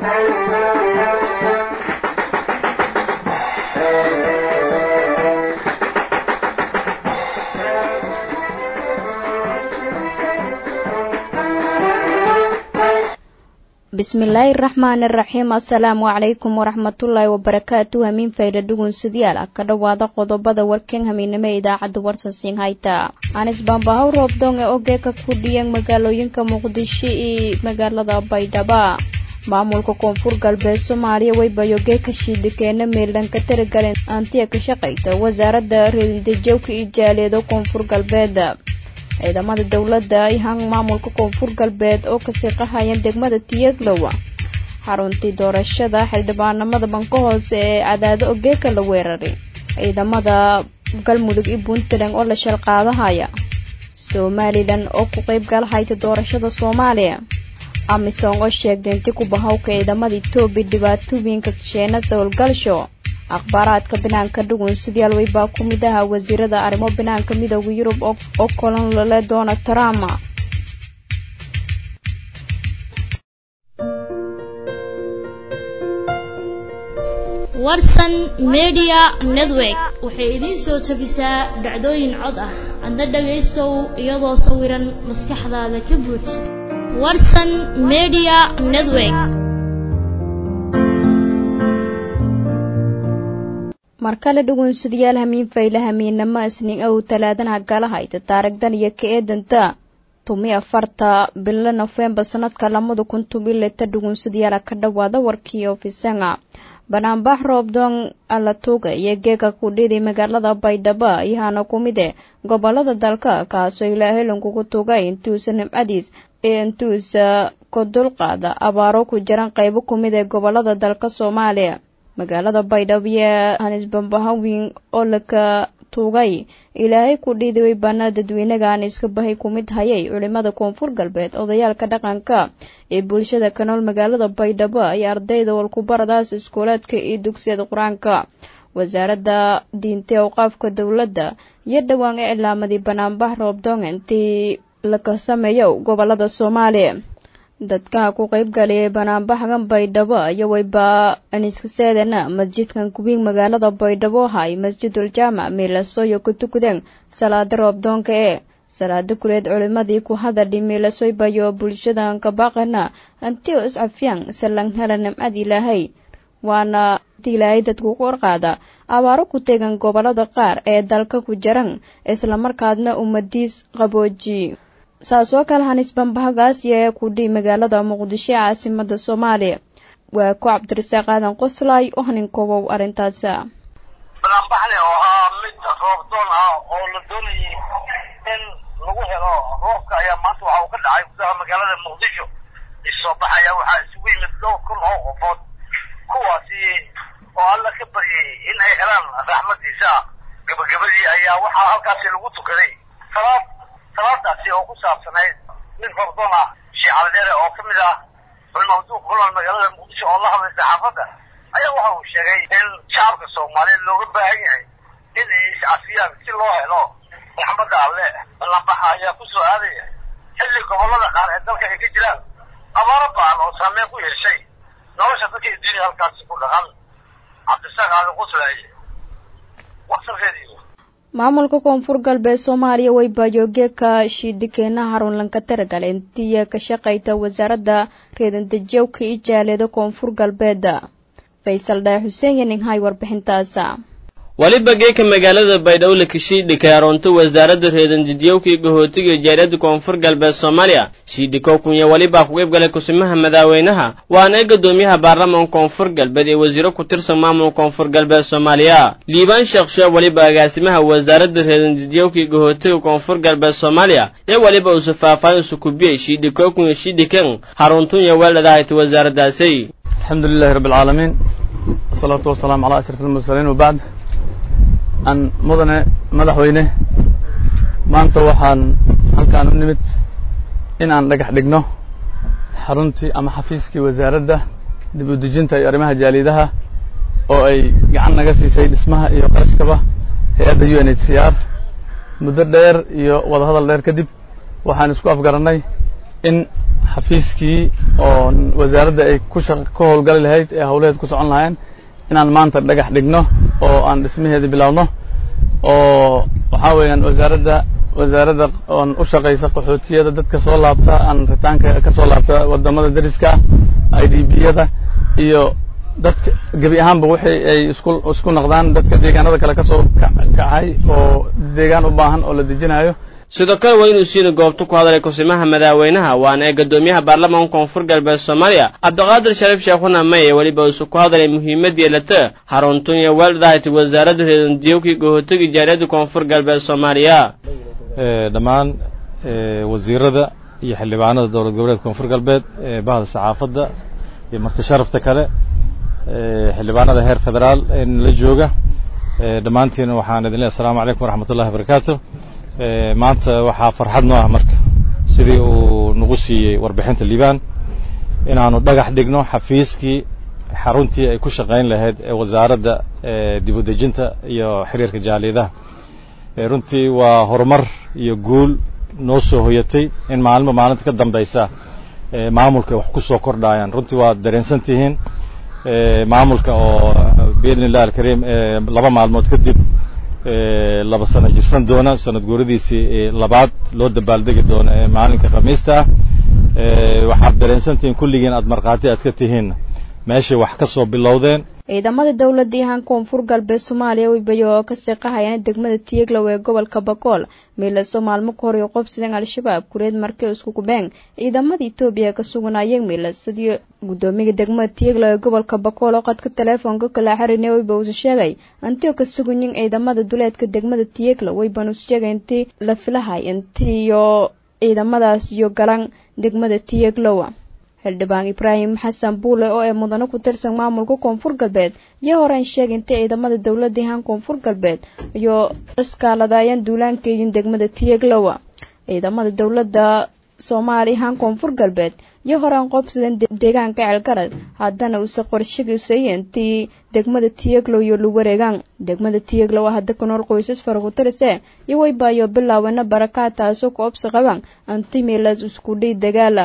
bismillaahi raxmaani raxiim assalaamu calaykum waraxmatullaahi wabarakaatu hamiin fayda dhugunsidyaal ah ka dhowaada qodobada warkan hamiinimo ee idaacadda warsansiin hayta anis baambahow roobdong ee ogeeka ku dhiyan magaalooyinka muqdisho iyo magaalada baydhaba maamulka koonfur galbeed soomaaliya waybayoge ka shiidikeena meeldhan ka taragaleen antiya ka shaqayta wasaaradda reedindajowka iyo jaaleedo koonfur galbeed ciidamada dowladda ihan maamulka koonfur galbeed oo kasii qahayeen degmada tiyaglowa xaruntii doorashada xildhibaanamada banka hoose ee cadaado ogeeka la weeraray ciidamada galmudug iyo puntland oo la shalqaadahaya somalilan oo ku qeyb galahayta doorashada soomaaliya amisom oo sheegtay inti ku bahawka ciidamada etoobiya dhibaatooyinka kasheenasa howlgalsho akhbaaraadka banaanka dhugun sidayaal weybaa ku mid aha wasiirada arrimo banaanka midooda yurub oo kulan lale donald trump warsan media network waxay idiin soo tabisaa dhacdooyin cod ah adna dhagaystow iyadoo sawiran maskaxdaada ka buuj warsan media network markale dhugunsidayaal hamiin fayla hamiinamo isniin ow talaadana galahayta taarigdan iyo ka eedanta tumi afarta bilo nofembar sanadka lamada kun tumi leta dhugunsadayaala ka dhowaada warkii ofisanga banaanbax roobdong alatuuga iyo geega kudhidi magaalada baydhabo iyahaana ku mid e gobolada dalka kaasoo ilaa helankugu tugay intuusa nimcadiis ee intuusa ka dulqaada abaaro ku jiran qeybo ku mid ee gobolada dalka soomaaliya magaalada baydhabo iyo hanisbambahawin oo laka tuugay ilaahay ku dhiidiway baana dadweynaga aan iska bahay ku mid hayay culimada koonfur galbeed odayaalka dhaqanka ee bulshada ka nool magaalada baydhabo iyo ardayda walkubaradaas iskuulaadka iyo dugsiyada qur-aanka wasaaradda diinta awqaafka dowladda iyo dhowaan iclaamadii banaanbax roobdong intii laka sameeyo gobolada soomaaliya dadka ku qeyb galiyay banaanbaxgan baydhabo iyo wayba aniskaseedana masjidkan kuwiin magaalada baydhabo hay masjidul jaamac miilasoyo ku tukadeen salaada roobdoonka ee salaada kuleed culimadii ku hadadhi miilasoy bayo bulshadan kabaaqana antio iscafyaan salan hela nimcad ilaahay waana ilaahay dadku ku orqaada abaaro ku tegan gobolada qaar ee dalka ku jiran islamarkaadna ummadiis qabooji saas oo kale hanisbambahagaas yee kudhi magaalada muqdisho ee caasimada soomaaliya waa ku cabdirasaaq aadan qoslaay oo haninkobow arrintaas banaanbaxle oo ahaa mid roobdoon ah oo la doonayay in lagu helo roobka ayaa maanta waxa uu ka dhacay gudaha magaalada muqdisho isoo baxaya waxaa isugu yimid dhowr kun oo qofood kuwaasi oo alla ka baryay in ay helaan raxmadiisa gabagabadii ayaa waxaa halkaasi lagu tukaday salaad salaadaasi oo ku saabsanayd mid roobdoon ah sheekh calideere oo ka mid ah culmawduuq ku nool magaalada muqdisho oo la hadlay saxaafadda ayaa waxa uu sheegay in shacabka soomaaliyeed looga baahan yahay in ay iscafiyaan si loo helo raxmadda alle banaanbaxa ayaa ku soo aadaya xilli gobollada qaar ee dalka ay ka jiraan abaaro ba'an oo saameyn ku yeeshay nolosha dadka adduunya halkaasi ku dhaqan cabdisaaq aadan quslaaye warsankeediiyo maamulka koonfur galbeed soomaaliya waybayogeeka shiidikeena harunlanka taragal intiya ka shaqayta wasaaradda reedandajowka iyo jaaleeda koonfur galbeeda faysal dhae xuseen yaninghay warbixintaasa waliba geeka magaalada baydhabo la kashiidhikay aroonto wasaaradda reedanjidiyowka iyo gahootiga jaariyadda koonfur galbeed soomaaliya shiidhikow kunya walibaa ku qeyb galay kusimaha madaaweynaha waana ee guddoomiyaha baarlamaanka koonfur galbeed ee wasiiro ku tirsan maamulka koonfur galbeed soomaaliya liibaan sheekh sheeb waliba agaasimaha wasaaradda reedanjidiyowka iyo gahootiga koonfur galbeed soomaaliya ee waliba usu faahfaahin usu kubiyey shiidhikow kunya shiidhiken haruntunya weeldhadahayta wasaaraddaasi الحمد لله رب العالمين والصلاة والسلام على أشرف المرسلين وبعد أن مدن مدحوينه maanta waxaan halkaan u nimid in aan dhagax dhigno xaruntii ama xafiiskii wasaaradda dib u dejinta iyo arrimaha jaalidaha oo ay gacan naga siisay dhismaha iyo qarashkaba hay-adda u n h c r muddo dheer iyo wadahadal dheer kadib waxaan isku afgarannay in xafiiskii oo wasaaradda ay ku shaq ka howlgali lahayd ee howlaheed ku socon lahayn inaan maanta dhagax dhigno oo aan dhismaheeda bilowno oo waxaa weeyaan wasaaradda wasaaradda oon u shaqaysa qaxootiyada dadka soo laabta aan ritaanka ka soo laabta wadamada dariska ah i d b yada iyo dadka gebi ahaanba wixii ay isku isku naqdaan dadka deegaanada kale ka soo kacay oo deegaan u baahan oo la dejinayo sidoo kale waa inuu siina goobta ku hadlay kusimaha madaaweynaha waana ee guddoomiyaha baarlamaanka koonfur galbeed soomaaliya cabdiqaadir shariif sheekhuna maye weliba uusu ku hadlay muhiimadii lata haruntunya weldahayt wasaaradda reedandiyowkii gohootagii jaariyadda koonfur galbeed soomaaliya dhammaan wasiirada iyo xildhibaanada dowlad goboleedka koonfur galbeed bahda saxaafadda iyo marti sharafta kale xildhibaanada heer federaal la jooga dhammaantiin waxaan idin leehay assalaamu calaykum waraxmat ullahi wabarakaatu maanta waxaa farxad noo ah marka sidii uu nagu siiyey warbixinta liibaan inaanu dhagax dhigno xafiiskii xaruntii ay ku shaqayn lahayd ee wasaaradda dib u dejinta iyo xiriirka jaaliyadaha runtii waa horumar iyo guul noo soo hoyatay in maalmo maalinta ka dambaysa maamulka wax ku soo kordhayaan runtii waad dareensan tihiin maamulka oo biidni illahi alkariim laba maalmood kadib laba sano jirsan doona sanad guuradiisii labaad loo dabaaldegi doono ee maalinka khamiista ah waxaad dareensantihiin kulligiin aad markhaati aad ka tihiin meeshay wax ka soo bilowdeen ciidamada dowladda yahaan koonfur galbeed soomaaliya weybayo oo ka seeqahayaan degmada tiyeglow ee gobolka bakool miilaso maalmo ka hor iyo qobsideen al-shabaab kureed markii isku gubeen ciidamada etoobiya ee ka suganayeen miilasadii guddoomiga degmada tiyeglow ee gobolka bakool oo qadka teleefoonka kala xariirnay weyba uusa sheegay antio ka suganyin ciidamada duleedka degmada tiyeglow weyban uusa sheegay intii la filahay intiiyo ciidamadaas iyo galan degmada tiyeglow xildhibaan ibraahim xasan buule oo ee mudano ku tirsan maamulka koonfur galbeed iyo horeyn sheegay intay ciidamada dowladda yahaan koonfur galbeed iyo iskaaladayeen duulaankeedin degmada tiyeglowa ciidamada dowladda soomaaliya yahaan koonfur galbeed iyo horeen qoobsadeen deegaanka ceelgarad haddana uuse qorshagiisaya intii degmada tiyeglow iyo lagu wareegaan degmada tiyeglow hadda ku nool qoysas faraku-tirise iyo weybaayo bilaawena barakaad taasoo ku obsi qabaan antimilas iskudhii dagaala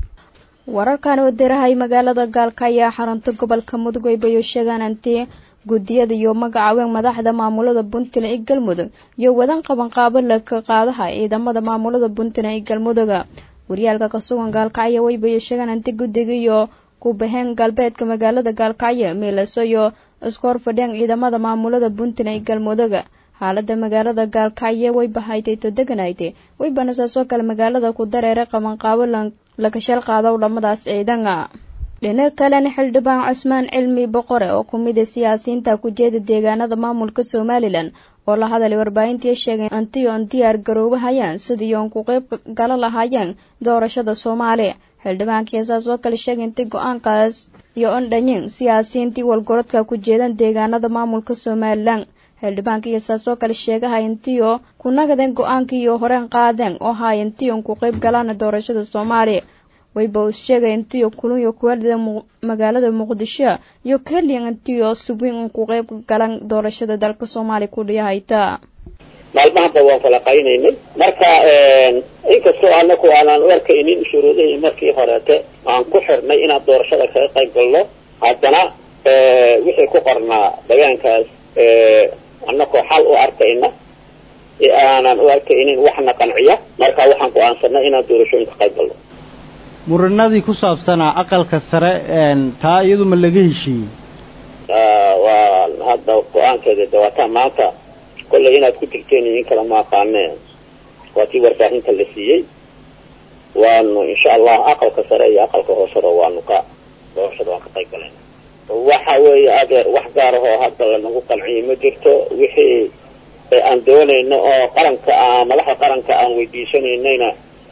wararkan oo dirahay magaalada gaalka ayaa xarunta gobolka mudug weybayo sheegaan antii guddiyada iyo magacaaween madaxda maamulada puntland ee galmudug iyo wadan qabanqaabo laka qaadaha ciidamada maamulada puntland ee galmuduga waryaalka ka sugan gaalkacyo weybayo sheegaan anti guddiga iyo kubaheen galbeedka magaalada gaalkacyo miilaso iyo isku horfadheen ciidamada maamulada puntland ee galmuduga xaalada magaalada gaalkacyo way bahaytay todeganaytay weybana saasoo kale magaalada ku dareeray qabanqaabo lakashal qaado dhamadaas ciidana dhinaca kalena xildhibaan cusmaan cilmi boqore oo ku mid a siyaasiyiinta ku jeeda deegaanada maamulka somalilan oo la hadalay warbaahintii sheegay antiyo on diyaar garoobahayaan sidii oon ku qeyb gala lahaayeen doorashada soomaaliya xildhibaankii saas oo kale sheegay intii go-aankaas iyo on dhanyin siyaasiyiintii walgorodka ku jeedan deegaanada maamulka somalilan xildhibaanka iyo saasoo kale sheegaha intiyo ku nagadeen go-aankii iyo horeen qaadeen oo haay intiyon ku qeyb galaana doorashada soomaaliya wayba uu sheegay intiyo kulunyo kuwaalida magaalada muqdisho iyo keliyan intiyo subin un ku qeyb galan doorashada dalka soomaaliya ku dhiyahayta maalmahanba waan falaqaynaynay marka inkastoo anaku aanaan u arkaynin shuruudihii markii horeete aan ku xirnay inaan doorashada kaga qayb galno haddana wixii ku qornaa degaankaas annakoo xal u arkayna ee aanan u arkaynin waxna qanciya marka waxaan go-aansanay inaan doorashooyinka qayb galno muranadii ku saabsanaa aqalka sare taa iyadu ma laga heshiiyey waa hadda go-aankeeda dawaataan maanta kollay inaad ku jirteen iyo in kale ma aqaane waa tii warbaahinta la siiyey waanu insha allah aqalka sare iyo aqalka hooseba waanu ka doorashada waan ka qayb galayna waxa weeye adeer wax gaar ahoo hadda lanagu qanciyay ma jirto wixii aan doonayno oo qaranka madaxda qaranka aan weydiisanaynayna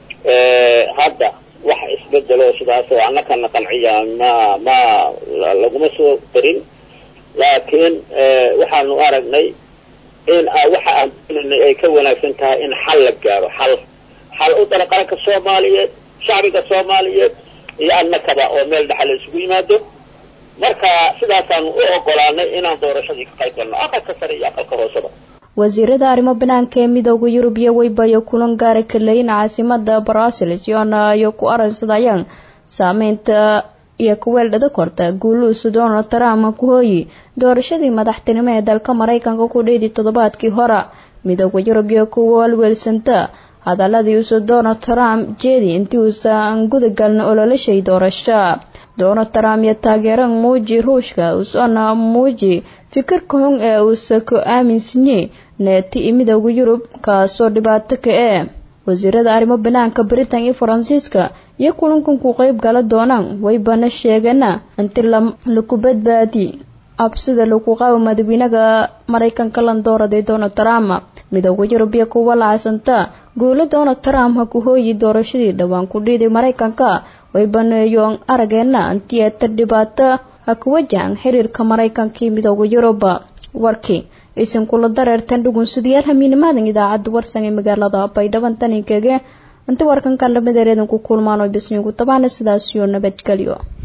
hadda wax isbedelo sidaas oo annakana qanciya ma ma laguma soo darin laakiin waxaanu aragnay in waxa aan doonaynay ay ka wanaagsan tahay in xal la gaaro xal xal u dara qaranka soomaaliyeed shacbiga soomaaliyeed iyo annakaba oo meel dhexa la isugu yimaado marka sidaasaanu u ogolaanay inaan doorashadii ka qayb galno aqalka sare iyo aqalka hooseba wasiirada arrimo banaanka ee midooda yurub iyo weybayo kulan gaara kaleyin caasimada brussels yoona iyo ku aransadayaan saameynta iyo kuweeldhada korta guuluusa donald trump ku hooyi doorashadii madaxtinimo ee dalka maraykanka ku dheedi toddobaadkii hore midooda yurub iyo kuwa walweelsanta hadaladii usa donald trump jeedi intii uusan gudagalna ololashay doorasho donald trump iyo taageeran muuji ruushka usana muuji fikirka xun ee uusa ku aaminsanye neeti iyo midooda yurub kaasoo dhibaato ka ee wasiirada arrimo banaanka britain iyo faransiiska iyo kulankan ku qeyb gala doonaan waybana sheegana inti laku badbaadi absida lagu qabo madaxweynaha maraykanka landooraday donald trump midooda yurub iyo kuwa lacsanta guulo donald trump ha ku hooyi doorashadii dhowaan ku dhiiday maraykanka way baneeyoon arageena intii eeta dhibaato ha ku wajahan xiriirka maraykanka iyo midooda yurub warkii aysan kula dareertan dhugunsidayaal hamiinimaadan idaacadda warsan ee magaalada baydhaban taninkege inta warkan kan lamid ereedan ku kulmaan oo bisnigu tabaana sidaas iyo nabadgelyo